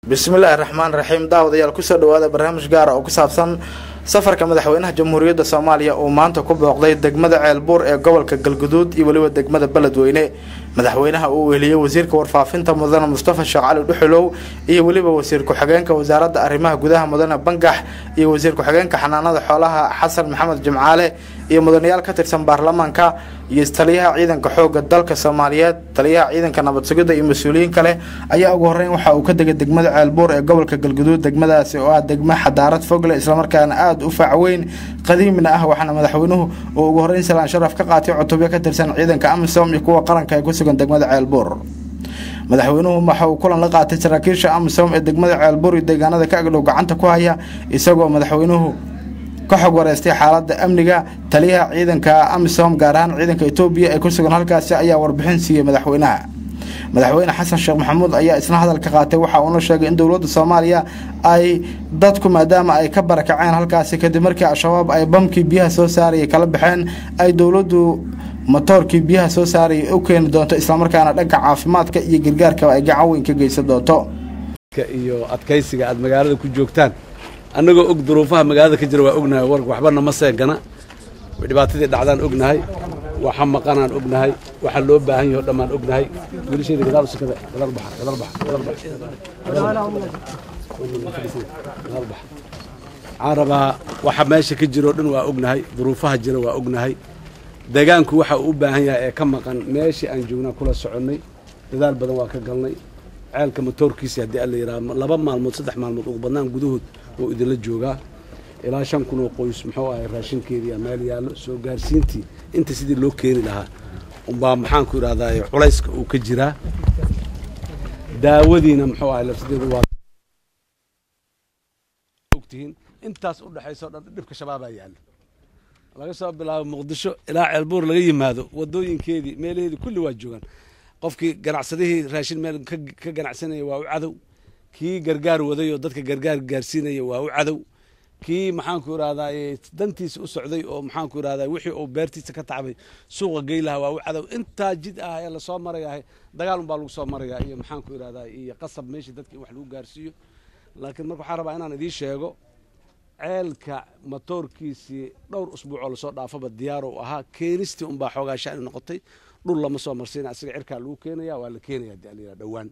bismillaahi raxmaan raxiim daawadayaal kusoo dhawaada barnaamij gaara oo ku saabsan safarka madaxweynaha jamhuuriyadda soomaaliya uu maanta ku booqday degmada ceelbuur ee gobolka galguduud iyo weliba degmada beledweyne madaxweynaha uu weheliyey wasiirka warfaafinta mudane mustafa sheekh cali dhuxulow iyo weliba wasiir ku-xigeenka wasaaradda arrimaha gudaha mudane bangax iyo wasiir ku-xigeenka xanaanada xoolaha xasan maxamed jimcaale iyo mudanayaal ka tirsan baarlamaanka iyo taliyaha ciidanka xooga dalka soomaaliyeed taliyaha ciidanka nabad sugidda iyo mas-uuliyiin kale ayaa ugu horeyn waxa uu ka degay degmada ceelbuur ee gobolka galguduud degmadaasi oo ah degmo xadaarad fogle islamarkaana aada u faacweyn qadiimina ah waxaana madaxweynuhu uu ugu horeyn salaan sharaf ka qaatay cutubyo ka tirsan ciidanka amisom iyo kuwa qaranka ee ku sugan degmada ceelbuur madaxweynuhu waxa uu kulan la qaatay saraakiisha amisom ee degmada ceelbuur iyo deegaanada ka agdhow gacanta ku haya isagoo madaxweynuhu ka xog wareystay xaalada amniga taliyaha ciidanka amisom gaar ahaan ciidanka etoobiya ee ku sugan halkaasi ayaa warbixin siiyey madaxweynaha madaxweyne xasan sheekh maxamuud ayaa isna hadalka qaatay waxa uuna sheegay in dowladda soomaaliya ay dadku maadaama ay ka barakaceen halkaasi kadib markii al-shabaab ay bamkii biyaha soo saarayay kala baxeen ay dowladdu matoorkii biyaha soo saarayay u keeni doonto islamarkaana dhanka caafimaadka iyo gargaarkaba ay gacan weyn ka geysan doonto iyo adkaysiga aad magaalada ku joogtaan annagoo og duruufaha magaalada ka jira waa ognahay warka waxbana ma seegana dhibaatadii dhacdaan ognahay waxa maqanaan ognahay waxa loo baahan yaho dhammaan ognahay wiilasheeda gadaal usikada gadaal baxa gadaal baxa gadaal baxa gadaal baxa waxaan rabaa waxa meesha ka jiro o dhan waa ognahay duruufaha jira waa ognahay deegaanku waxa uu u baahan yahay ee ka maqan meeshii aan joognaa kula soconnay dadaal badan waa ka galnay ceelka matoorkiisi haddii alla yidhaha laba maalmood saddex maalmood ugu badnaan gudahood oo idinla joogaa ilaa shan kun oo qoys muxuu ahay raashinkeedii meel yaallo soo gaarsiintii inta sidii loo keeni lahaa umbaa maxaanku idhahdaa culayska uu ka jiraa daawadiina muxuu ahay lafsideedu waa ogtihiin intaas u dhexaysa o dhan dhibka shabaabaa yaallo laga soo bilaabo muqdisho ilaa ceelbuur laga yimaado wadooyinkeedii meelaheedii kulli waa joogaan qofkii ganacsadihii raashin meel ka ganacsanaya waa u cadow kii gargaar waday oo dadka gargaar gaarsiinaya waa u cadow kii maxaanku idhahdaa dantiisa u socday oo maxaanku idhahdaa wixii uu beertiisa ka tacbay suuqa gey lahaa waa u cadow intaa jid ah ee lasoo marayahay dagaal unbaa lagu soo marayaa iyo maxaanku idhahdaa iyo qasab meeshii dadka in wax lagu gaarsiiyo laakiin marka waxaan rabaa inaan idiin sheego ceelka matoorkiisii dhowr usbuucoo lasoo dhaafaba diyaar u ahaa keenistii unbaa xoogaa shani noqotay dhul lama soo marsiina asiga cirkaa lagu keenaya waa la keenaya hadii alayidhaha dhowaan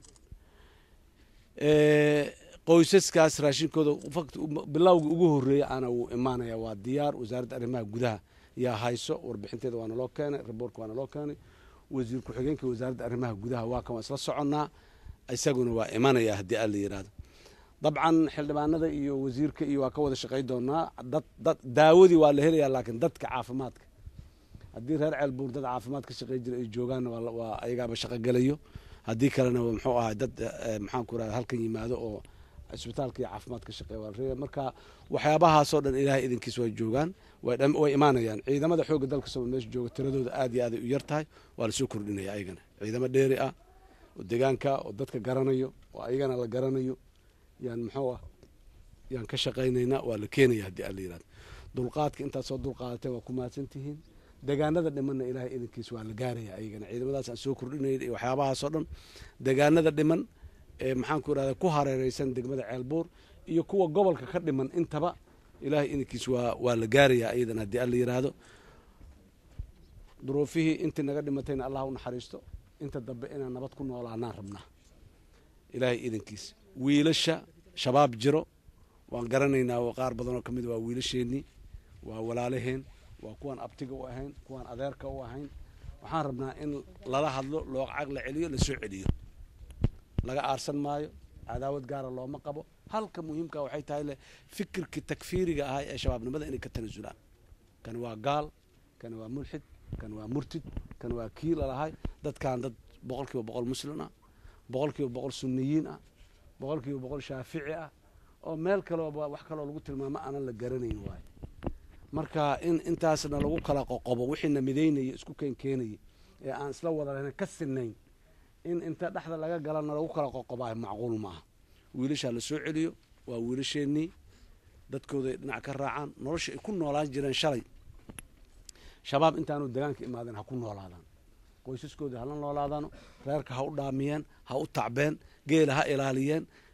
qoysaskaas raashinkooda bilowga ugu horreeya ana wuu imaanaya waa diyaar wasaaradda arrimaha gudaha yaa hayso warbixinteeda waana loo keenay raboorka waana loo keenay wasiir ku-xigeenka wasaaradda arrimaha gudaha waa kan waa isla soconnaa isaguna waa imanaya haddii aan la yidhaahdo dabcan xildhibaanada iyo wasiirka iyo waa ka wada shaqay doonaa dad dad daawadii waa la helayaa laakiin dadka caafimaadka haddii reer ceelbuur dad caafimaad ka shaqey jira ay joogaanna waa ayagaaba shaqogelayo haddii kalena muxuu ahay dad maxaanku irahda halkan yimaado oo cisbitaalka iyo caafimaad ka shaqeeya waa la marka waxyaabahaasoo dhan ilaahay idinkiis way joogaan way imaanayaan ciidamada xoogga dalka somal meesha jooga tiradooda aad iyo aaday u yar tahay waa lasoo kordhinaya ayagana ciidamo dheeri ah oo deegaanka oo dadka garanayo oo ayagana la garanayo yaan muxuu ah yaan ka shaqaynaynaa waa la keenaya haddii aan la yihahdo dulqaadka intaad soo dulqaadateen waa ku mahadsan tihiin deegaanada dhimanna ilaahay idinkiis waa la gaaraya ayagana ciidamadaas aan soo kordhinay iyo waxyaabahaasoo dhan deegaanada dhiman ee maxaanku irahda ku hareereysan degmada ceelbuur iyo kuwa gobolka ka dhiman intaba ilaahay idinkiis waa waa la gaaraya ayadan haddii aan la yidhaahdo duruufihii intii naga dhimatayna allah u naxariisto inta dambe inaan nabad ku noolaanaan rabnaa ilaahay idinkiis wiilasha shabaab jiro waan garanaynaa qaar badanoo ka mid waa wiilasheenii waa walaalaheen waa kuwaan abtiga u ahayn kuwaan adeerka u ahayn waxaan rabnaa in lala hadlo loo caqla celiyo lasoo celiyo laga aarsan maayo cadaawad gaara looma qabo halka muhiimka waxay tahay le fikirkii takfiiriga ahaa ee shabaabnimada inay ka tanasulaan kan waa gaal kan waa mulxid kan waa murtid kan waa kii lalahay dadkan dad boqol kiiba boqol muslim ah boqol kiiba boqol suniyiin ah boqol kiiba boqol shaafici ah oo meel kalooba wax kaloo lagu tilmaamo aanan la garanayn waayo marka in intaasna lagu kala qoqobo wixiina midaynaya isku keenkeenaya ee aan isla wada lahayn ka sinayn in inta dhexda laga galana lagu kala qoqobaayo macquul maaha wiilashaa la soo celiyo waa wiilasheenii dadkooda dhinac ka raacaan nolosha ay ku noolaan jireen shalay shabaab intaanu degaanka imaadeen ha ku noolaadaan qoysaskooda hala noolaadaano reerka ha u dhaamiyeen ha u tacbeen geela ha ilaaliyeen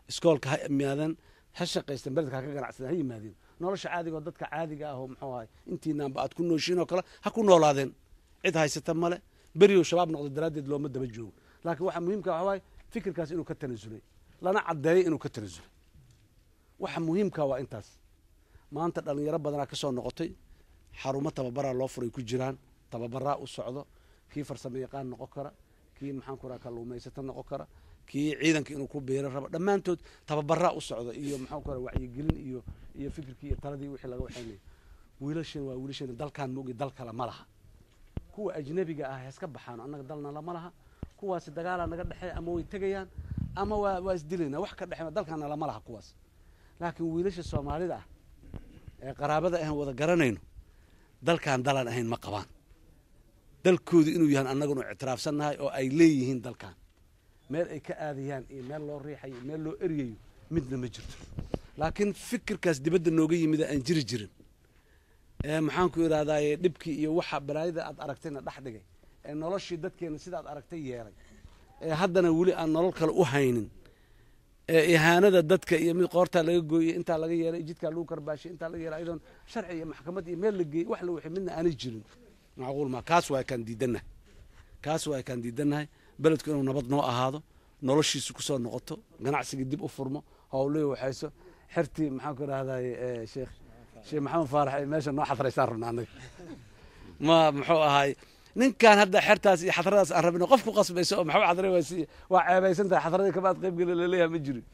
iskoolka ha yimaadeen ha shaqaysteen beledka ha ka ganacsadeen ha yimaadeen nolosha caadiga oo dadka caadiga ah oo muxuu ahay intiinaanba aad ku nooshiin oo kale ha ku noolaadeen cid haysata male beriyo shabaab noqdo daraaddeed looma daba joogo laakiin waxaa muhiimka waxa waaye fikirkaas inuu ka tanasulay lana caddeeyo inuu ka tanasulay waxa muhiimka waa intaas maanta dhalinyaro badanaa ka soo noqotay xarumo tababaraa loo furay ku jiraan tababaraa u socdo kii farsamo yaqaan noqon kara kii maxaan ku raha kalluumaysato noqon kara kii ciidanka inuu ku biiro rabo dhammaantood tababaraa u socdo iyo maxaan ku raha wacyigelin iyo iyo fikirkii iyo taladii wixii laga waxaynaya wiilashan waa wiilashan dalkaan moogi dal kale ma laha kuwa ajnabiga ah heeska baxaano annaga dalna lama laha kuwaasi dagaalaa naga dhexeeya ama way tegayaan ama waa waa isdilayna wax ka dhexeeya dalkaana lama laha kuwaas laakiin wiilasha soomaalida ah ee qaraabada ahan wada garanayno dalkaan dalaan ahayn ma qabaan dalkoodu inuu yahan annagunu ictiraafsannahay oo ay leeyihiin dalkan meel ay ka aadayaan iyo meel loo riixayo iyo meel loo eryayo midna ma jirto laakiin fikirkaas dibadda nooga yimida aan jiri jirin ee maxaan ku idhahdaaye dhibkii iyo waxa balaayada aad aragtayna dhex dhigay ee noloshii dadkeena sidaad aragtay yeelay ee haddana weli aan nolol kale u haynin ee ihaanada dadka iyo mid qoortaa laga gooyey intaa laga yeelay jidkaa lagu karbaashay intaa laga yeelay ayadoon sharci iyo maxkamad iyo meel la geeyey wax la wixii midna aanay jirin macquul ma kaas waa kaan diidannahay kaas waa kaan diidannahay beledku inuu nabad noo ahaado noloshiisu kusoo noqoto ganacsigii dib u furmo howlihii waxayso xertii maxaan ku idhahdaye sheekh sheekh maxamed faarax ay meesha noo xadraysaan rabna annaga ma muxuu ahaay ninkan hadda xertaas iyo xadradaas aan rabino qof ku qasbayso oo maxaa xadray waa si waa ceebaysan tahay xadradii kamaad qayb geli laleeyahay ma jirin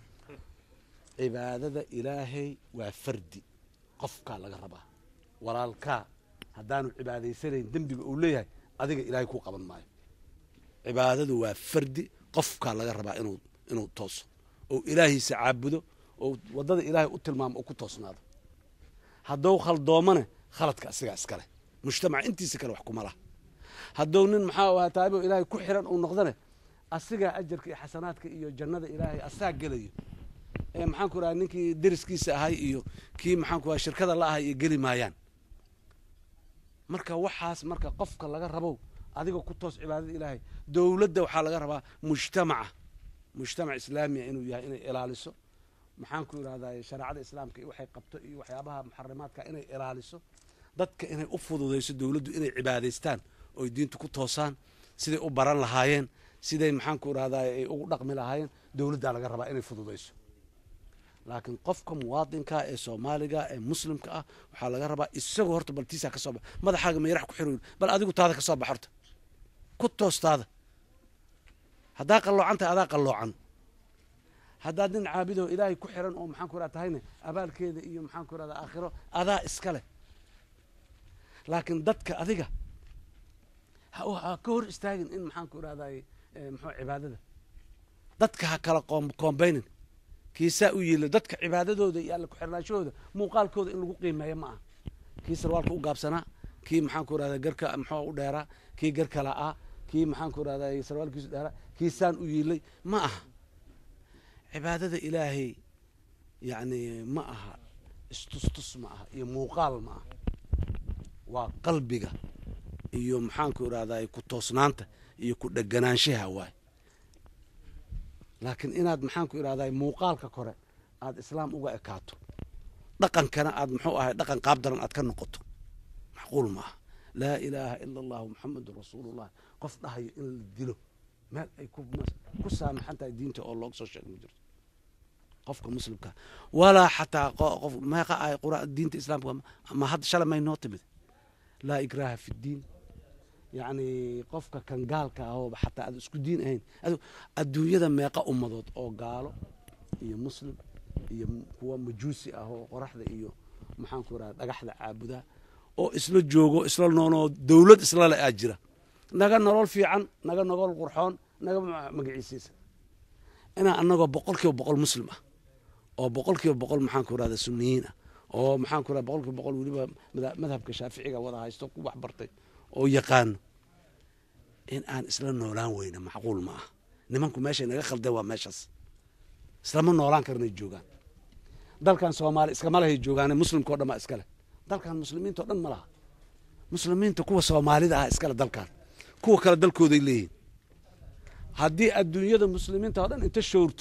cibaadada ilaahay waa fardi qofkaa laga rabaa walaalkaa haddaanu cibaadaysanayn dembiga uu leeyahay adiga ilaahay ku qaban maayo cibaadadu waa fardi qofkaa laga rabaa inuu inuu tooso oo ilaahiisa caabudo oo waddada ilaahay u tilmaamo oo ku toosnaado haddou khaldoomane khaladka asigaa iskale mujtamaca intiisa kale wax kuma laha haddou nin maxaa ahaa taabo ilaahay ku xiran uu noqdane asigaa ajarka iyo xasanaadka iyo jannada ilaahay asaa gelayo ee maxaan ku raha ninkii deriskiisa ahay iyo kii maxaan ku raha shirkada la ahay iyo geli maayaan marka waxaas marka qofka laga rabow adiga ku toos cibaadada ilaahay dowladda waxaa laga rabaa mujtamaca mujtamac islaamiya inuu yahay inay ilaaliso maxaan ku idhahdaa shareecada islaamka iyo waxay qabto iyo waxyaabaha muxarimaadka inay ilaaliso dadka inay u fududayso dowladdu inay cibaadaystaan oy diinta ku toosaan siday u baran lahaayeen siday maxaan ku idhahdaa ay ugu dhaqmi lahaayeen dowladdaa laga rabaa inay fududayso laakiin qofka muwaadinka ee soomaaliga ee muslimka ah waxaa laga rabaa isagoo horta bal tiisaa ka soo bax madaxaaga mayrax ku xiro bal adigu taada ka soo bax horta ku toostaada haddaa qalloocan tahay adaa qalloocan haddaad nin caabidoo ilaahay ku xiran oo maxaan ku idhahda tahayna abaalkeeda iyo maxaan ku idhahda aakhiro adaa iska leh laakiin dadka adiga ha ka hor istaagin in maxaan ku idhahday muxuu cibaadada dadka ha kala koombaynin kiisaa u yiilo dadka cibaadadooda iyo alla ku-xirnaanshahooda muuqaalkooda in lagu qiimeeyo ma aha kii sarwaalka u gaabsanaa kii maxaan ku idhahda garka muxuu u dheeraa kii garka la'aa kii maxaan ku idhahda sarwaalkiisu dheeraa kii saan u yiilay ma aha cibaadada ilaahay yacni ma aha istustus ma aha iyo muuqaal ma aha waa qalbiga iyo maxaanku idhahdaa ku toosnaanta iyo ku dheganaanshaha waay laakiin inaad maxaanku idhahdaa muuqaalka kore aad islaam uga ekaato dhaqankana aad muxuu ahay dhaqan qaab daran aad ka noqoto macquul ma aha laa ilaaha ila allahu muxamedun rasuulullah qof dhahayo in la dilo meel ay ku saamaxan tahay diinta oo looga soo sheega ma jirto qofka muslimka walaa xataa qof meeqa ay qura diinta islaamka ma hadda shalay may noo timid laa ikraha fi ddiin yacni qofka kan gaalka ahooba xataa aad isku diin ahayn adduunyada meeqa ummadood oo gaalo iyo muslim iyo kuwa majuusi ah oo qoraxda iyo maxaanku idhaha dhagaxda caabudaa oo isla joogo isla noonoo dowlad isla le aa jira naga nolol fiican naga nolol qurxoon naga magaciisiisa inaa anagoo boqol kiiba boqol muslim ah oo boqol kiiba boqol maxaanku idhahda suniyiin ah oo maxaanku idhahda boqol kiiba boqol weliba madhabka shaaficiga wada haysto ku wax bartay oo yaqaano in aan isla noolaan weyna macquul ma ah nimanku meeshay naga khaldeen waa meeshaas islama noolaan karnay joogaan dalkan soomaali iskama lehay joogaane muslimka o dhan baa iskale dalkan muslimiinta o dhan ma laha muslimiinta kuwa soomaalida ah iskale dalkan kuwa kale dalkooday leeyihin haddii adduunyada muslimiinta oo dhan inta showrto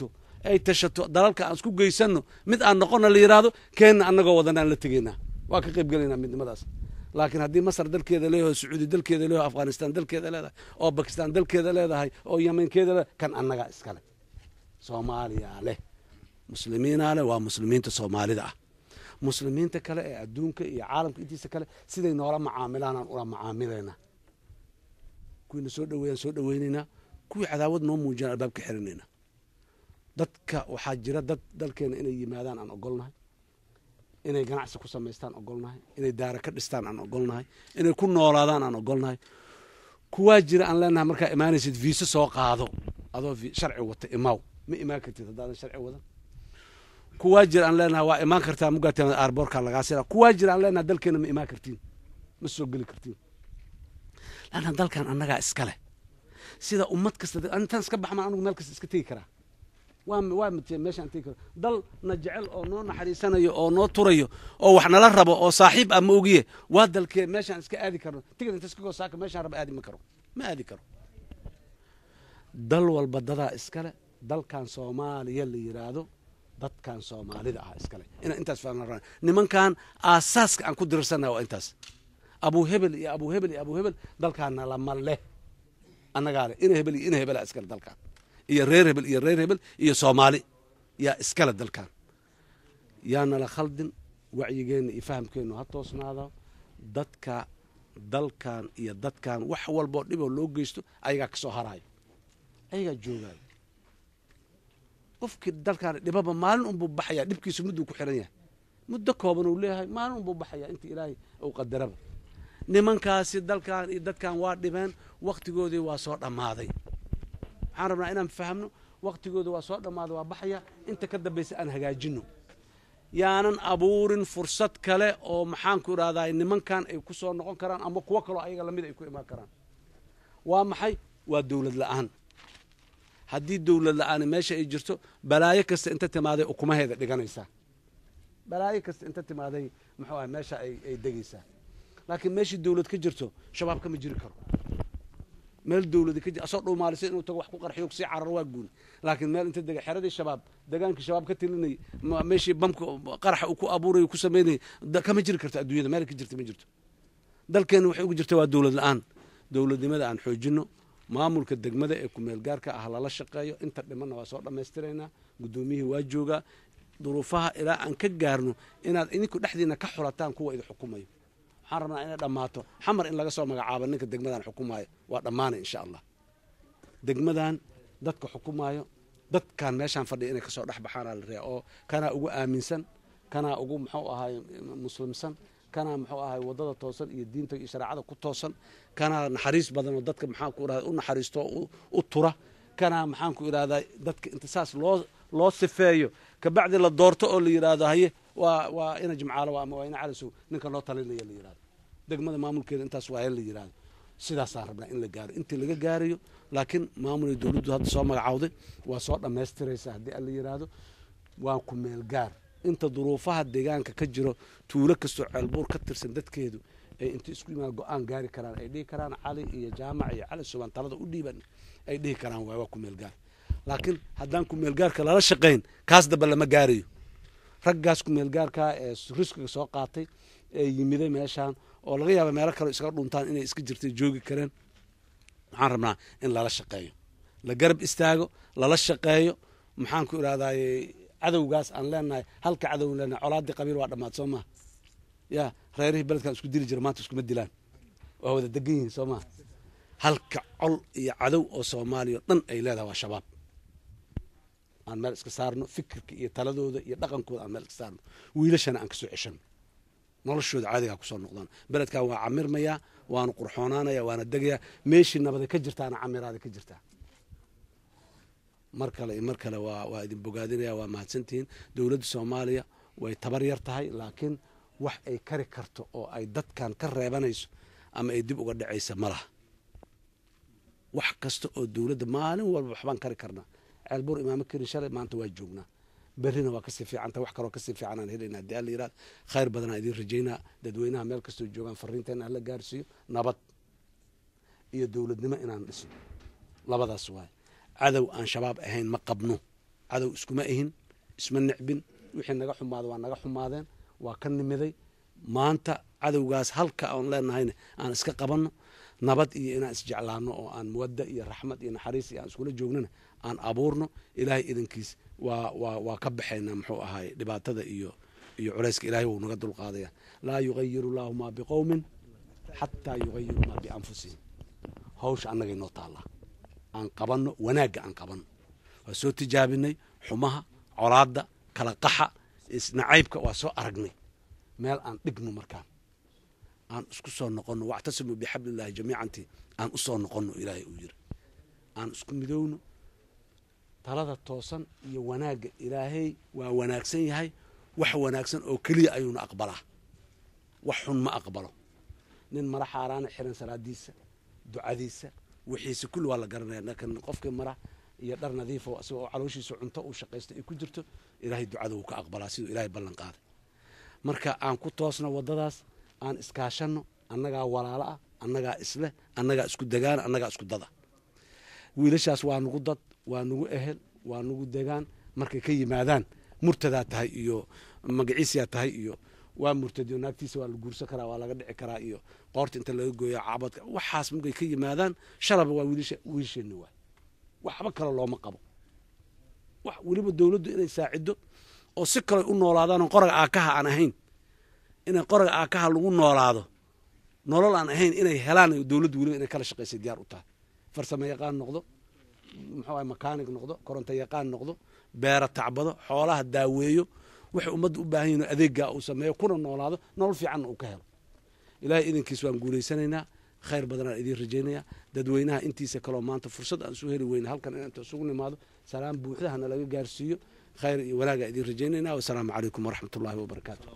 ay tashato dalalka aan isku geysano mid aan noqonna la yidhaahdo keenna annagoo wadan aan la tegaynaa waa ka qayb gelaynaa midnimadaas laakiin haddii masar dalkeeda leeyahay sacuudi dalkeeda leeyahay afghanistan dalkeeda leedahay oo bakistan dalkeeda leedahay oo yemenkeeda leedahay kan annagaa iskale soomaaliyaa leh muslimiinaa leh waa muslimiinta soomaalida ah muslimiinta kale ee adduunka iyo caalamka intiisa kale siday noola macaamilaan aan ula macaamilaynaa kuwiina soo dhaweeyaan soo dhaweynaynaa kuwii cadaawad noo muujiyaan albaabka xirinaynaa dadka waxaa jira dad dalkeena inay yimaadaan aan ogolnahay inay ganacsi ku samaystaan ogolnahay inay daara ka dhistaan aan ogolnahay inay ku noolaadaan aan ogolnahay kuwaa jira aan leenahay markaa imaanaysid viisa soo qaado adoo sharci wata imaaw ma imaan kartid haddaadan sharci wadan kuwaa jira aan leenahay waa imaan kartaa mugaat aarboorka lagaa sira kuwaa jira aan leenahay dalkeena ma imaan kartiin ma soo geli kartiin laanna dalkan annagaa iska leh sida ummad kasta intaan iska baxmaan anugu meel kasta iska tegi karaa waa waa mitee meeshaan tegi karo dal na jecel oo noo naxariisanayo oo noo turayo oo wax nala rabo oo saaxiib ah ma ogiye waa dalkee meeshaan iska aadi karno tigid inta iska goosaaka meeshaan raba aadi ma karo ma aadi karo dal walba dadaa iskale dalkan soomaaliya la yidhaahdo dadkan soomaalida ah iskale inaan intaas fahmna nimankan aasaaska aan ku dirirsana waa intaas abu hebel iyo abu hebel iyo abu hebel dalkaana lama leh annagaa leh ina hebel iyo ina hebela iskale dalkan iyo reer hebel iyo reer hebel iyo soomaali yaa iskale dalkan yaanala khaldin wacyigeenna iyo fahamkeennu ha toosnaado dadka dalkan iyo dadkan wax walboo dhiboo loo geysto ayagaa ka soo haraayo ayagaa joogaayo qofkii dalkaan dhibaba maalin unbuu baxayaa dhibkiisu mudduu ku xiran yahay muddo kooban uu leeyahay maalin unbuu baxayaa inta ilaahay uu qadaraba nimankaasi dalkan iyo dadkan waa dhibeen wakhtigoodii waa soo dhammaaday waxaan rabnaa inaan fahamno wakhtigooda waa soo dhammaaday waa baxaya inta ka dambaysa aan hagaajino yaanan abuurin fursad kale oo maxaanku idhahdaa nimankan ay ku soo noqon karaan ama kuwo kaloo ayaga lamid ay ku imaan karaan waa maxay waa dowlad la'aan haddii dowlad la-aani meesha ay jirto balaayo kasta inta timaaday ukumaheeda dhiganaysaa balaayo kasta inta timaaday muxuu ah meesha ay degaysaa laakiin meeshii dowlad ka jirto shabaab kama jiri karo meel dowladi ka jir asoo dhuumaalisa inuu tago wax ku qarxiyo sii carar waa guuni laakiin meel inta dega xeradii shabaab degaankii shabaab ka tilinayay meeshii bamka qaraxa uu ku abuurayo ku samaynayay kama jiri karto adduunyada meel ka jirta ma jirto dalkeena waxay ugu jirta waa dowlad la-aan dowladnimada aan xoojino maamulka degmada ee kumeel gaarka ah lala shaqeeyo inta dhimanna waa soo dhammaystiraynaa guddoomiyihii waa joogaa duruufaha ilaa aan ka gaarno inaad idinku dhexdiina ka xulataan kuwa idin xukumayo waxaan rabnaa inay dhammaato xamar in laga soo magacaabo ninka degmadan xukumaayo waa dhammaanay insha allah degmadan dadka xukumaayo dadkan meeshaan fadhiya inay kasoo dhex baxaanaa la rea oo kanaa ugu aaminsan kanaa ugu muxuu ahaay muslimsan kanaa muxuu ahay waddada toosan iyo diinta iyo shareecada ku toosan kanaa naxariis badan oo dadka maxaanku irahda u naxariisto u tura kanaa maxaanku idhahdaa dadka inta saas loo loo sifeeyo kabacdi la doorto oo la yidhaahdo haye waa waa ina jimcaalo ama waa ina calisow ninka loo talinaya la yidhahdo degmada maamulkeeda intaas waa la yidhahdo sidaasaan rabnaa in la gaaro intii laga gaarayo laakiin maamulay dowladdu hadda soo magacawday waa soo dhammaystiraysa haddii aan la yidhaahdo waa ku meel gaar inta duruufaha deegaanka ka jiro tuulo kastoo ceelbuur ka tirsan dadkeedu ay inta isku imaan go-aan gaari karaan ay dhihi karaan cali iyo jaamac iyo cali subaan talada u dhiiban ay dhihi karaan waay waa ku meel gaar laakiin haddaan ku meel gaarka lala shaqayn kaas damba lama gaarayo raggaas ku meel gaarkaa ee riskiga soo qaatay ee yimiday meeshaan oo laga yaaba meelo kale iskaga dhuntaan inay iska jirtay joogi kareen waxaan rabnaa in lala shaqeeyo la garab istaago lala shaqeeyo maxaan ku idhahdaye cadowgaas aan leenahay halka cadow leenahay colaadii qabiil waa dhammaad soo maha ya reerihii beledkan isku dili jira maanta iskuma dilaan waa wada degan yihiin soo maha halka col iyo cadow oo soomaaliya o dhan ay leedahay waa shabaab aan meel iska saarno fikirka iyo taladooda iyo dhaqankooda aan meel iska saarno wiilashana aan kasoo ceshano noloshooda caadigaa kusoo noqdaan beledkan waa camirmayaa waanu qurxoonaanaya waana degayaa meeshii nabada ka jirtaana camiraada ka jirtaa mar kale iyo mar kale waa waa idin bogaadinaya waa mahadsantihiin dowladda soomaaliya way tabar yar tahay laakiin wax ay kari karto oo ay dadkan ka reebanayso ama ay dib uga dhacaysa ma laha wax kasta oo dowladda maalin walba waxbaan kari karnaa ceelbuur imaamo karin shalay maanta waa joognaa berrina waa kasii fiicanta wax kaloo kasii fiican aan helayna haddii alla yirahdo khayr badanaa idiin rajaynaa dadweynaha meel kastoo joogaan fariinteena hala gaarsiiyo nabad iyo dowladnimo inaan dhisno labadaas waay cadow aan shabaab ahayn ma qabno cadow iskuma ihin isma necbin wixii naga xumaada waa naga xumaadeen waa ka nimiday maanta cadowgaas halka aan leenahayna aan iska qabanno nabad iyo inaan isjeclaano oo aan muwadda iyo raxmad iyo naxariis iyo aan iskula joognana aan abuurno ilaahay idankiis waa waa waa ka baxaynaa muxuu ahaay dhibaatada iyo iyo culayska ilahay wuu naga dulqaadaya laa yugayiru llaahu maa biqowmin xataa yugayiru maa bianfusihim hawsha annaga inoo taallaa aan qabanno wanaagga aan qabanno waa soo tijaabinay xumaha colaadda kala qaxa isnacaybka waa soo aragnay meel aan dhigno markaan aan isku soo noqonno wactasimuu bixablillahi jamiicanti aan u soo noqonno ilaahay uu yiri aan isku midowno talada toosan iyo wanaagga ilaahay waa wanaagsan yahay wax wanaagsan oo keliya ayuuna aqbalaa wax xun ma aqbalo nin mara xaaraana xiran salaadiisa ducadiisa wixiisa kulli waa la garanaya lakin qofkii mara iyo dhar nadiifo isagoo calooshiisa cunto uu shaqaysta ay ku jirto ilaahay ducada wuu ka aqbalaa siduu ilaahay ballan qaaday marka aan ku toosno waddadaas aan iskaashanno annagaa walaalo ah annagaa isleh annagaa isku degaan annagaa isku dada wiilashaas waa nugu dad waa nugu ehel waa nugu degaan markay ka yimaadaan murtadaa tahay iyo magaciisiyaa tahay iyo waa murtadiyo naagtiisa waa la guursan karaa waa laga dhici karaa iyo qoorta inta laga gooya caabadka waxaas markay ka yimaadaan shalaba waa wiilasha wiilasheenni waay waxba kale looma qabo wax weliba dowladdu inay saacido oo si kale u noolaadaanoo qoraga aakaha aan ahayn inay qoraga aakaha lagu noolaado nolol aan ahayn inay helaan dowladdu weliba inay kala shaqaysay diyaar u tahay farsamo yaqaan noqdo muxuu ahay makaanig noqdo koronto yaqaan noqdo beera tacbado xoolaha daaweeyo waxay ummadda u baahan yihin adeeggaa uu sameeyo kuna noolaado nolol fiicanna uu ka helo ilaahay idankiis waan guulaysanaynaa khayr badanaan idiin rajaynaya dadweynaha intiisa kaloo maanta fursad aan isu heli weyna halkan inaan isugu nimaado salaam buuxda hana laga gaarsiiyo khayr iyo wanaagaa idiin rajaynayna wasalaamu calaykum waraxmat ullahi wabarakaatu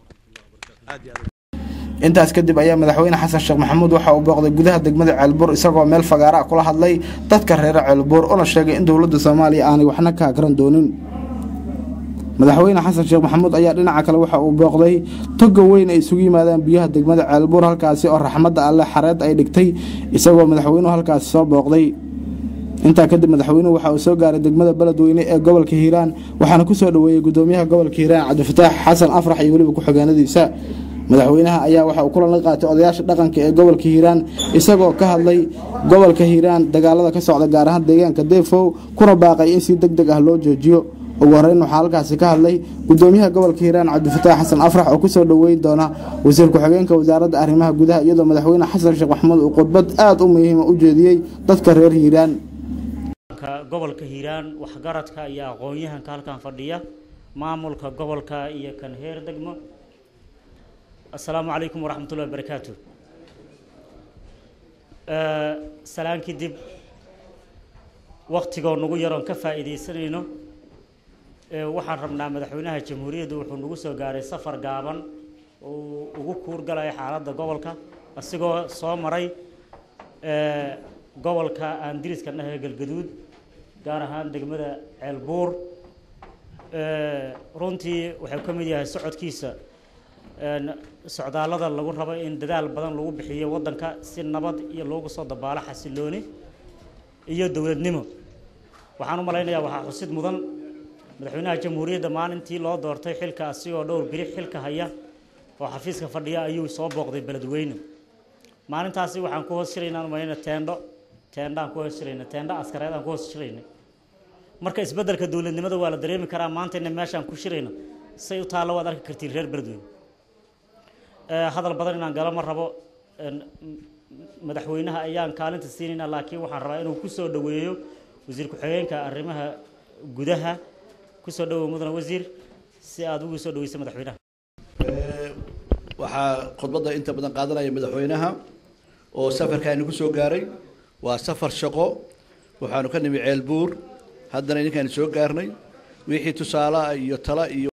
intaas kadib ayaa madaxweyne xasan sheekh maxamuud waxa uu booqday gudaha degmada ceelbuur isagoo meel fagaara ah kula hadlay dadka reere ceelbuur una sheegay in dowladda soomaaliya aanay waxna ka akran doonin madaxweyne xasan sheekh maxamuud ayaa dhinaca kale waxa uu booqday toga weyn ay isugu yimaadaan biyaha degmada ceelbuur halkaasi oo raxmadda alle xareed ay dhigtay isagoo madaxweynuhu halkaasi soo booqday intaa kadib madaxweynuhu waxa uu soo gaaray degmada beledweyne ee gobolka hiiraan waxaana ku soo dhoweeyey gudoomiyaha gobolka hiiraan cabdifataax xasan afrax iyo weliba ku-xigeenadiisa madaxweynaha ayaa waxa uu kulan la qaatay odayaasha dhaqanka ee gobolka hiiraan isagoo ka hadlay gobolka hiiraan dagaalada ka socda gaar ahaan deegaanka deefow kuna baaqay in si deg deg ah loo joojiyo ugu horeyn waxaa halkaasi ka hadlay gudoomiyaha gobolka hiiraan cabdifataax xasan afrax oo kusoo dhoweyn doona wasiir ku-xigeenka wasaaradda arrimaha gudaha iyadoo madaxweyne xasan sheekh maxamuud uu khudbad aada u muhiima u jeediyey dadka reer hiiraan gobolka hiiraan waxgaradka iyo aqoon-yahanka halkan fadhiya maamulka gobolka iyo kan heer degmo assalaamu calaykum waraxmat ullahi wabarakaatu salaan kadib waktigoo nagu yaroon ka faa'iidaysanayno waxaan rabnaa madaxweynaha jamhuuriyadda wuxuu nagu soo gaaray safar gaaban uu ugu kuurgalaya xaaladda gobolka asigoo soo maray gobolka aan diriska dhahay galgaduud gaar ahaan degmada ceelbuur runtii wuxuu ka mid yahay socodkiisa socdaallada lagu rabo in dadaal badan lagu bixiyo waddanka si nabad iyo loogu soo dabaalo xasilooni iyo dowladnimo waxaan u malaynayaa waxaa xusid mudan madaxweynaha jamhuuriyadda maalintii loo doortay xilka asigoo dhowr biri xilka haya oo xafiiska fadhiya ayuu soo booqday beledweyne maalintaasi waxaan ku hoos shiraynaa umalayna teendho teendhaan ku hoos shirayna teendho askareed aan ku hoos shiraynay marka isbeddelka dowladnimada waa la dareemi karaa maantayna meeshaan ku shirayno say u taallo waad arki kartiin reer beledweyne hadal badan inaan galo ma rabo madaxweynaha ayaan kaalinta siinaynaa laakiin waxaan rabaa inuu ku soo dhoweeyo wasiir ku-xigeenka arrimaha gudaha ku soo dhowow mudane wasiir si aada ugu soo dhoweysa madaxweynaha waxaa khudbadda inta badan qaadanaya madaxweynaha oo safarkaani ku soo gaaray waa safar shaqo waxaanu ka nimi ceelbuur haddana idinkaani soo gaarnay wixii tusaalaha iyo tala iyo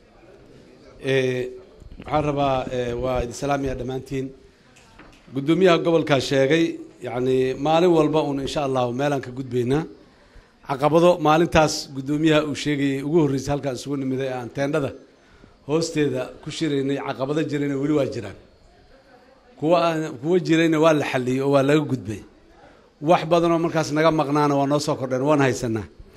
waxaan rabaa waa idin salaamaya dhammaantiin guddoomiyaha gobolkaa sheegay yacni maalin walba uun insha allahu meelaan ka gudbaynaa caqabado maalintaas guddoomiyaha uu sheegayay ugu horreysay halkaan isugu nimiday ee aan teendhada hoosteeda ku shiraynay caqabado jirayna weli waa jiraan kuwa aan kuwa jirayna waa la xalliyey oo waa laga gudbay wax badanoo markaas naga maqnaana waa noo soo kordheen waan haysanaa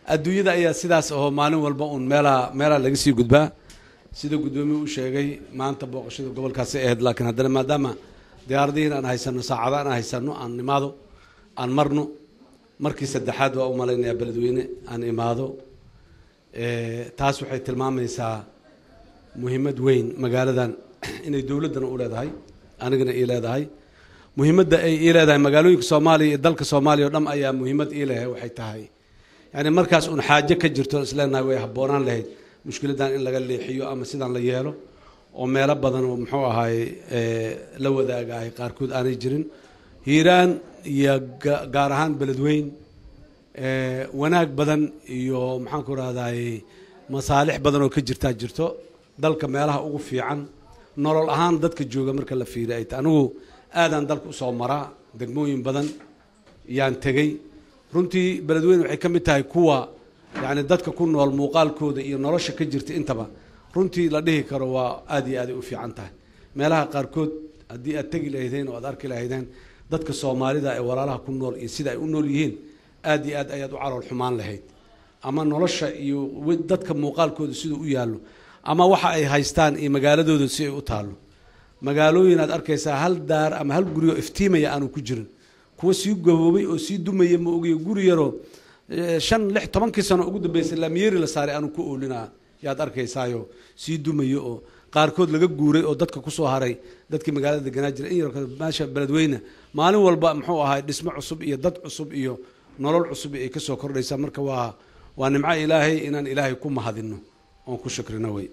adduunyada ayaa sidaas ahoo maalin walba uun meelaha meelaha laga sii gudbaa sida guddoomiye u sheegay maanta booqashada gobolkaasi ahayd laakiin haddana maadaama diyaaradihiin aan haysano saacada aan haysano aan imaado aan marno markii saddexaad waa u malaynayaa beledweyne aan imaado taas waxay tilmaamaysaa muhiimad weyn magaaladan inay dowladdana u leedahay anigana ii leedahay muhiimadda ay ii leedahay magaalooyinka soomaaliya iyo dalka soomaaliya o dham ayaa muhiimad ii lehay waxay tahay yani markaas uun xaajo ka jirto isleenahay way habboonaan lahayd mushkiladdan in laga leexiyo ama sidaan la yeelo oo meelo badan oo muxuu ahaay la wadaagahay qaarkood aanay jirin hiiraan iyo gaar ahaan beledweyn wanaag badan iyo maxaan ku rahday masaalix badan oo ka jirtaa jirto dalka meelaha ugu fiican nolol ahaan dadka jooga marka la fiiriy ay ta anigu aadaan dalka usoo maraa degmooyin badan yaan tegey runtii beledweyne waxay ka mid tahay kuwa yani dadka ku nool muuqaalkooda iyo nolosha ka jirta intaba runtii la dhihi karo waa aad iyo aaday u fiican tahay meelaha qaarkood haddii aad tegi lahaydeen oo aad arki lahaydeen dadka soomaalida ee walaalaha ku nool iyo sida ay u nool yihiin aad iyo aad ayaad u calool xumaan lahayd ama nolosha iyo dadka muuqaalkooda siduu u yaallo ama waxa ay haystaan iyo magaaladooda si ay u taallo magaalooyin aad arkaysaa hal daar ama hal guri oo iftiimaya aanu ku jirin kuwa sii gaboobay oo sii dumaya ma ogiyo guri yaroo shan lix tobankii sano ugu dambeysay laamiyeri la saaray aanu ku oolinaa yaad arkaysaayo sii dumayo oo qaarkood laga guuray oo dadka kusoo haray dadkii magaalada deganaa jira in yar meesha beledweyne maalin walba muxuu ahay dhismo cusub iyo dad cusub iyo nolol cusub ay kasoo kordhaysaa marka waa waa nimco ilaahay inaan ilaahay ku mahadino oon ku shukrino wey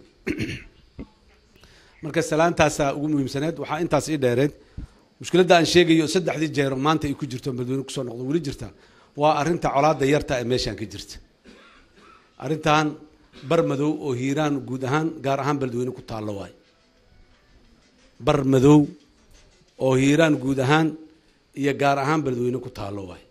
marka salaantaasaa ugu muhiimsaneed waxaa intaas ii dheereed mushkiladda aan sheegayo saddexdii jeero maanta ay ku jirto beledweyne kusoo noqdo weli jirta waa arrinta colaadda yarta ee meeshaan ka jirta arrintan bar madow oo hiiraan guud ahaan gaar ahaan beledweyne ku taallo waayo bar madow oo hiiraan guud ahaan iyo gaar ahaan beledweyne ku taallo waayo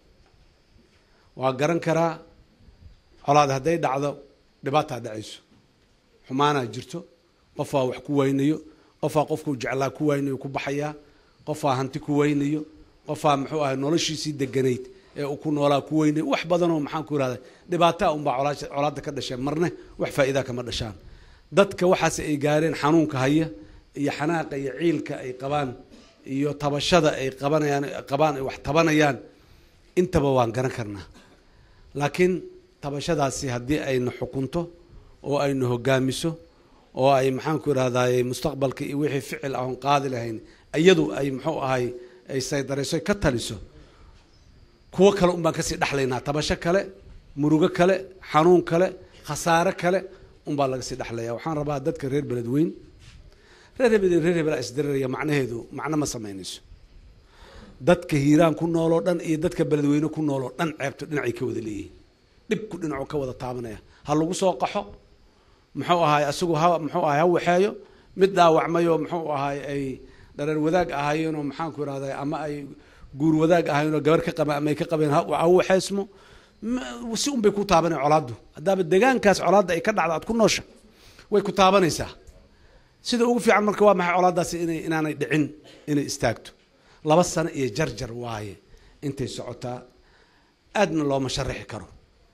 waa garan karaa colaad hadday dhacdo dhibaataa dhacayso xumaanaa jirto qofaa wax ku waynayo qofaa qofkuu jeclaa ku waynayo ku baxayaa qofaa hanti ku waynayo qofaa muxuu ahay noloshiisii deganayd ee uu ku noolaa ku weynayo wax badanoo maxaan ku irahda dhibaataa unbaa colaadda ka dhasheen marne wax faa'iidaa kama dhashaan dadka waxaas ay gaareen xanuunka haya iyo xanaaqa iyo ciilka ay qabaan iyo tabashada ay qabanayaan qabaan ay wax tabanayaan intaba waan garan karnaa laakiin tabashadaasi haddii ayna xukunto oo ayna hogaamiso oo ay maxaan ku irahdaay mustaqbalka iyo wixii ficil ahoon qaadi lahayn iyadu ay muxuu ahay ay saydarayso ka taliso kuwo kale un baan kasii dhexlaynaa tabasho kale murugo kale xanuun kale khasaare kale unbaa laga sii dhexlaya waxaan rabaa dadka reer beledweyn reer hebel reer hebela isdiriraya macnaheedu macno ma samaynayso dadka hiiraan ku nooloo dhan iyo dadka beledweyne ku nooloo dhan ceebto dhinacay ka wada leeyihiin dhibku dhinacu ka wada taabanaya ha lagu soo qaxo muxuu ahaay asigu ha muxuu ahay ha waxeeyo mid dhaawacmayoo muxuu ahaay ay dhareer wadaag ahaayeenoo maxaanku irahday ama ay guur wadaag ahaayeenoo gabar ka qaba ama ay ka qabeen ha waxeysmo si un bay ku taabanaya colaaddu haddaaba degaankaas colaadda ay ka dhacda aad ku noosha way ku taabanaysaa sida ugu fiican marka waa maxay colaaddaasi inay inaanay dhicin inay istaagto laba sano iyo jarjar waaye intay socotaa aadna looma sharaxi karo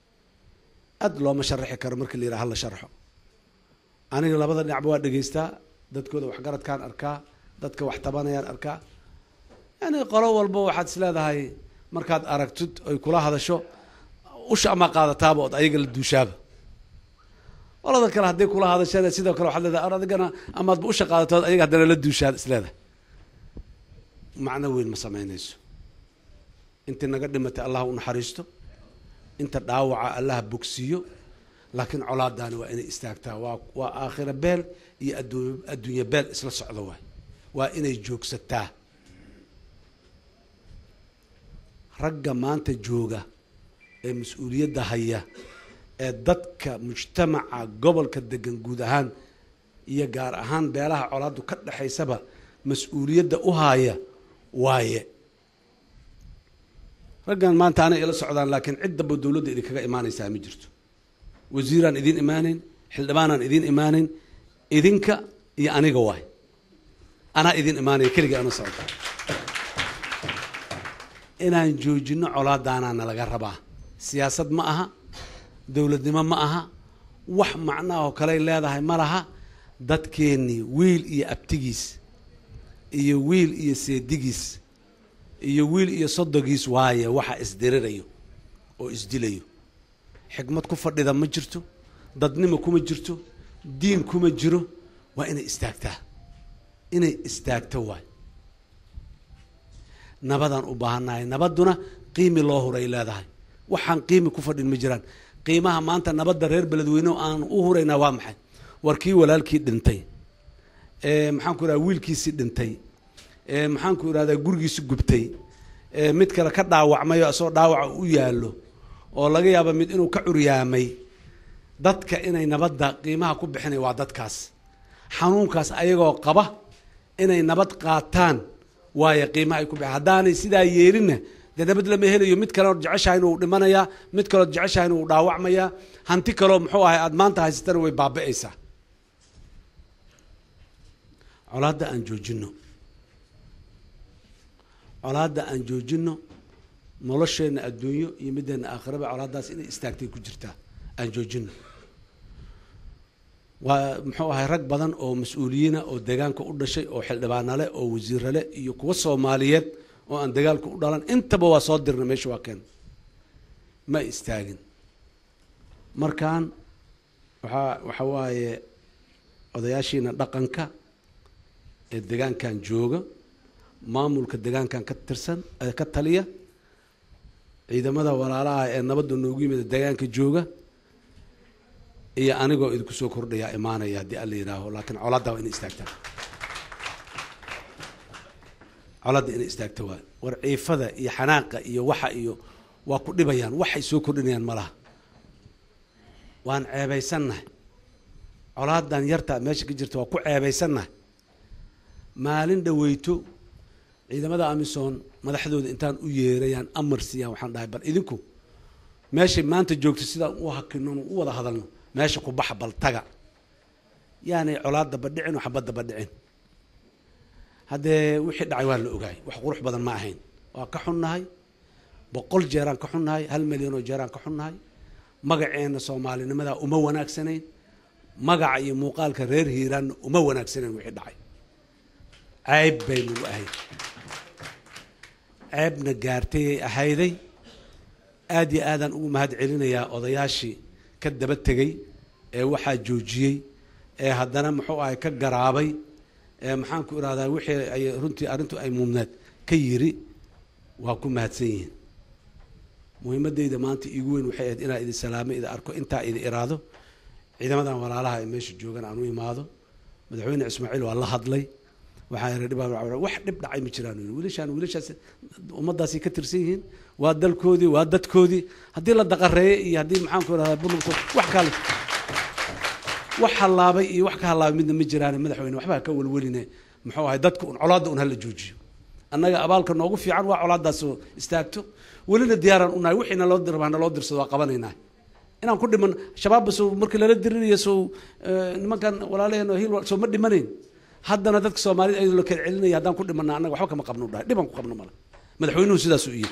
aad looma sharaxi karo marka la yidhaha hala sharxo aniga labada dhinacba waa dhegaystaa dadkooda waxgaradkaan arkaa dadka wax tabanayaan arkaa yani qolo walba waxaad is leedahay markaad aragtid ay kula hadasho usha amaa qaadataaba ood ayaga la duushaaba qolada kale hadday kula hadashana sidoo kale waxaad leedahay ar adigana amaadba usha qaadatood ayaga haddana la duushaad is leedahay macno weyn ma samaynayso intii naga dhimatay allah u naxariisto inta dhaawaca allaha bogsiiyo laakiin colaadaani waa inay istaagtaa waa waa aakhira beel iyo adduun adduunye beel isla socdo waay waa inay joogsataa ragga maanta jooga ee mas-uuliyadda haya ee dadka mujtamaca gobolka degan guud ahaan iyo gaar ahaan beelaha colaaddu ka dhexaysaba mas-uuliyadda u haaya waaye raggan maanta anay ila socdaan laakiin cid damba dowladda idinkaga imaanaysaa ma jirto wasiiraan idiin imaaneyn xildhibaanaan idiin imaaneyn idinka iyo aniga waay anaa idiin imaanaya keligii ana socda inaan joojino colaadaanaa nalaga rabaa siyaasad ma aha dowladnimo ma aha wax macnaha oo kaley leedahay ma laha dadkeennii wiil iyo abtigiis iyo wiil iyo seedigiis iyo wiil iyo sodogiis waaye waxa isdirirayo oo isdilayo xikmad ku fadhida ma jirto dadnimo kuma jirto diin kuma jiro waa inay istaagtaa inay istaagto waay nabadaan u baahannahay nabadduna qiimi loo huray leedahay waxaan qiimi ku fadhin ma jiraan qiimaha maanta nabadda reer beledweyne aan u huraynaa waa maxay war kii walaalkii dhintay maxaanku irahda wiilkiisii dhintay maxaanku irahdaa gurigiisi gubtay mid kale ka dhaawacmay oo isagoo dhaawaca u yaallo oo laga yaaba mid inuu ka curyaamay dadka inay nabadda qiimaha ku bixinay waa dadkaas xanuunkaas ayagoo qaba inay nabad qaataan waayo qiimaha ay ku bixin haddaanay sidaa yeelinna dee nabad lama helayo mid kaleood jeceshahayna uu dhimanayaa mid kaleood jeceshahayna uu dhaawacmayaa hanti kaleo muxuu ahay aada maanta haysatana way baaba-aysaa colaadda aan joojino colaadda aan joojino nolosheenna adduunyo iyo middeena aakhiraba colaaddaas inay istaagtay ku jirtaa aan joojino waa muxuu ahay rag badan oo mas-uuliyiina oo deegaanka u dhashay oo xildhibaanale oo wasiirale iyo kuwa soomaaliyeed oo aan dagaalka u dhalan intaba waa soo dirna meesha waa keen ma istaagin markaan waxaa waxa waaye odayaashiina dhaqanka ee degaankan jooga maamulka degaankan ka tirsan ka taliya ciidamada walaalaha ee nabadda noogu yimida degaanka jooga iyo anigoo idinku soo kordhayaa imaanaya haddii alla yihaaho laakiin colaadda waa inay istaagtaa colaadda inay istaagta waa war ciifada iyo xanaaqa iyo waxa iyo waa ku dhibayaan waxay soo kordhinayaan ma laha waan ceebaysannahay colaadan yarta meesha ka jirta waa ku ceebaysannahay maalin dhaweyto ciidamada amisom madaxdooda intaan u yeerayaan amar siiyaan waxaan dhahay bal idinku meeshay maanta joogto sidaan u hakino u wada hadalno meesha ku baxa bal taga yaanay colaad daba dhicin oo xabad daba dhicin haddee wixii dhacay waa la ogaay wax qurux badan ma ahayn waa ka xunnahay boqol jeeraan ka xunnahay hal milyan oo jeeraan ka xunnahay magaceenna soomaalinimadaa uma wanaagsanayn magaca iyo muuqaalka reer hiiraanna uma wanaagsanayn wixii dhacay ceeb bay nagu ahayd ceebna gaartayay ahayday aada iyo aadaan ugu mahad celinayaa odayaashii ka daba tegey ee waxaa joojiyey ee haddana muxuu ahay ka garaabay ee maxaanku irahdaa wixii ay runtii arrintu ay muumneed ka yiri waa ku mahadsan yihiin muhiimadeyda maanta iigu weyn waxay ahayd inaa idin salaamo idin arko intaa idin iraado ciidamadan walaalaha ee meesha joogan aan u imaado madaxweyne ismaaciil waa la hadlay waxaa yidhi dhibaa wax dhib dhacay ma jiraan wiilashaan wiilashaas ummaddaasay ka tirsan yihiin waa dalkoodii waa dadkoodii haddii la daqareeyo iyo haddii maxaanku irahdaa burlugto wax kale wax hallaabay iyo wax ka hallaabay midna ma jiraan madaxweyne waxbaa ka welweline muxuu ahay dadka un colaadda un hala joojiyo annaga abaalka noogu fiican waa colaaddaasoo istaagto welina diyaaraan unahay wixiina loo dirba naloo dirsado waa qabanaynaa inaan ku dhiman shabaabba sow markii lala dirinayo sow nimankan walaalaheen oo hil sow ma dhimanayn haddana dadka soomaalida ayadoo la kala celinaya haddaan ku dhimana annaga waxba kama qabno dhahay dhibaan ku qabno male madaxweynuhu sidaasuu iyiri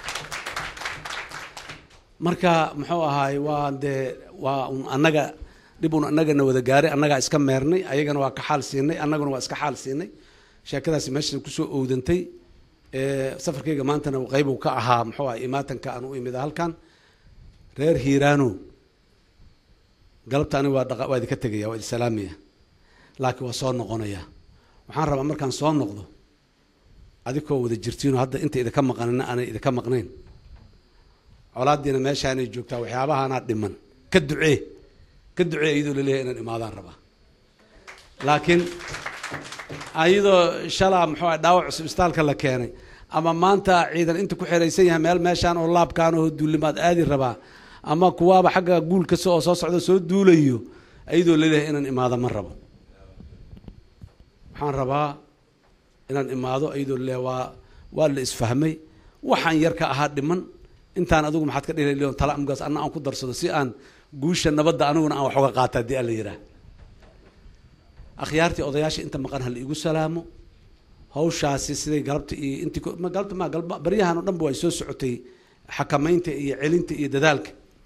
marka muxuu ahaay waa dee waa un annaga dhib un annagana wada gaaray annagaa iska meernay ayagana waa ka xaal siinay annaguna waa iska xaal siinay sheekadaasi meeshan kusoo owdantay safarkayga maantana qeybu ka ahaa muxuu ahay imaatanka aan u imida halkan reer hiiraano galabta aniga waa dhaqa waa idinka tegaya waa idin salaamaya laakiin waa soo noqonaya waxaan rabaa markaan soo noqdo adikoo wada jirtiinoo hadda inta idinka maqanina aanay idinka maqnayn colaadiina meeshaanay joogtaa waxyaabahaanaa dhiman ka ducee ka ducee iyadoo laleeyahay inaan imaadaan rabaa laakiin ayadoo shalaa muxuu ah dhaawac cusub istaalka la keenay ama maanta ciidan inta ku xeraysan yahay meel meeshaan oo laabkaan oo duulimaad aadi rabaa ama kuwaaba xagga guul kasta oo soo socda soo duulayo ayadoo laleeyahay inaan imaado ma rabo waxaan rabaa inaan imaado ayadoo laleeyahay waa waa la isfahmay waxaan yar ka ahaa dhiman intaan adigu maxaad ka dhili leon tala amgaas anna aan ku darsado si aan guusha nabadda aniguna aan wax uga qaata haddii alla yidhaah akhyaartii odayaasha inta maqan hala igu salaamo hawshaasi siday galabta iyo intii galabta ma galba baryahan oo dhanba way soo socotay xakamaynta iyo celinta iyo dadaalka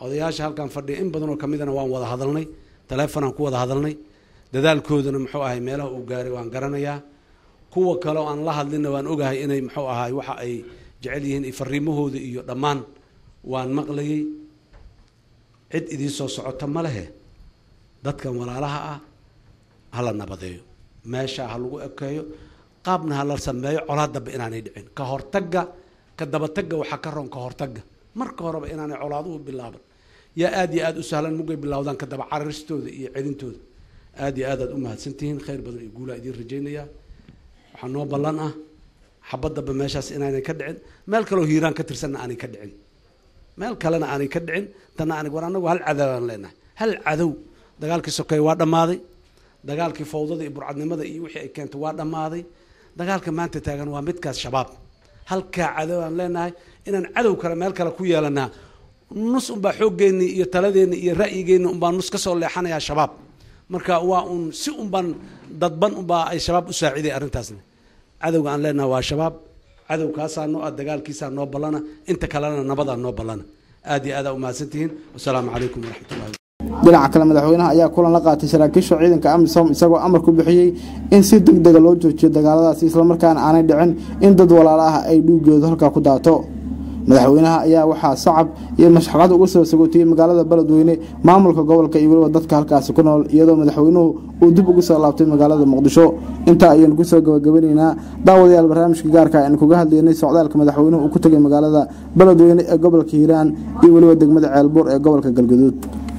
odayaasha halkan fadhiya in badan oo ka midana waan wada hadalnay taleefonaan ku wada hadalnay dadaalkoodana muxuu ahay meelaha uu gaaray waan garanayaa kuwa kale oo aan la hadlinna waan ogahay inay muxuu ahay waxa ay jecel yihiin iyo fariimahooda iyo dhammaan waan maqlayay cid idiin soo socota ma lehe dadkan walaalaha ah hala nabadeeyo meesha ha lagu ekeeyo qaabna ha la sameeyo colaad dambe inaanay dhicin ka hortagga ka dabatagga waxaa ka roon ka hortagga marka horeba inaanay colaaduhu bilaaban yaa aada iyo aada u sahlan mugay bilowdaan ka daba cararistooda iyo celintooda aada iyo aad aad u mahadsantihiin khayr badan iyo guulaa idiin rajaynayaa waxaa noo ballan ah xabadaba meeshaas inaanay ka dhicin meel kaleo hiiraan ka tirsanna aanay ka dhicin meel kalena aanay ka dhicin tanna aanay war annagu hal cadow aan leenahay hal cadow dagaalkii sokeeye waa dhammaaday dagaalkii fawdada iyo burcadnimada iyo wixii ay keentay waa dhammaaday dagaalka maanta taagan waa midkaas shabaab halkaa cadow aan leenahay inaan cadow kale meel kale ku yeelanaa nus unbaa xooggeenni iyo taladeenni iyo ra'yigeenni unbaa nus ka soo leexanayaa shabaab marka waa uun si unbaan dadban unbaa ay shabaab u saaciday arrintaasna cadowga aan leenahay waa shabaab cadowkaasaa noo ah dagaalkiisaa noo ballana inta kalena nabadaa noo ballana aad iyo aadaa umahadsantihiin wasalaamu calaykum waraxmatullahi dhinaca kale madaxweynaha ayaa kulan la qaatay saraakiisha ciidanka amisom isagoo amar ku bixiyey in si deg dega loo joojiyo dagaaladaasi islamarkaana aanay dhicin in dad walaalo ah ay dhuugeedu halkaa ku daato madaxweynaha ayaa waxaa sacab iyo mashxaqad uga soo sagootiyey magaalada beledweyne maamulka gobolka iyo weliba dadka halkaasi ku nool iyadoo madaxweynuhu uu dib ugu soo laabtay magaalada muqdisho intaa ayaynu kusoo gabagabanaynaa daawadayaal barnaamijka gaarka aynu kuga hadlaynay socdaalka madaxweynuhu uu ku tegay magaalada beledweyne ee gobolka hiiraan iyo weliba degmada ceelbuur ee gobolka galgaduud